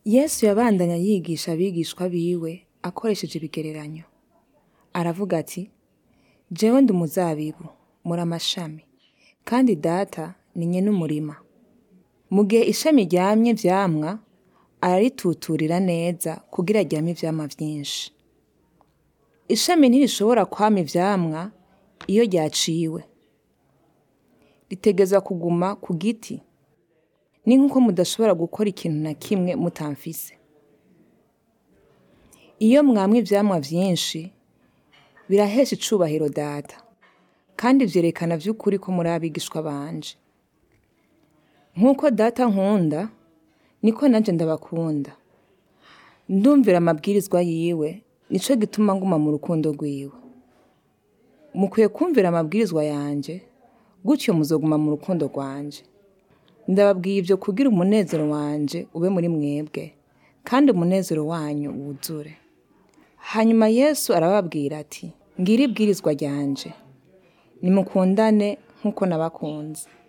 yesu yabandanya yigisha abigishwa biwe akoresheje ibigereranyo aravuga ati jewe ndi umuzabibu muri amashami kandi data ni nyene umurima mu gihe ishami ryamye vyamwa ararituturira neza kugira ryame ivyamwa vyinshi ishami ntirishobora kwama ivyamwa iyo ryaciwe ritegezwa kuguma ku giti ni nk'uko mudashobora gukora ikintu na kimwe mutamfise iyo mwamwe ivyamwa vyinshi birahesha icubahiro data kandi vyerekana vy'ukuri ko muri abigishwa banje nk'uko data nkunda niko nanje ndabakunda ndumvira amabwirizwa yiwe nico gituma nguma mu rukundo rwiwe mukwiye kumvira amabwirizwa yanje gutyo muzoguma mu rukundo rwanje ndababwiye ivyo kugira umunezero wanje ube muri mwebwe kandi umunezero wanyu wuzure hanyuma yesu arababwira ati ngira ibwirizwa ryanje nimukundane nk'uko nabakunze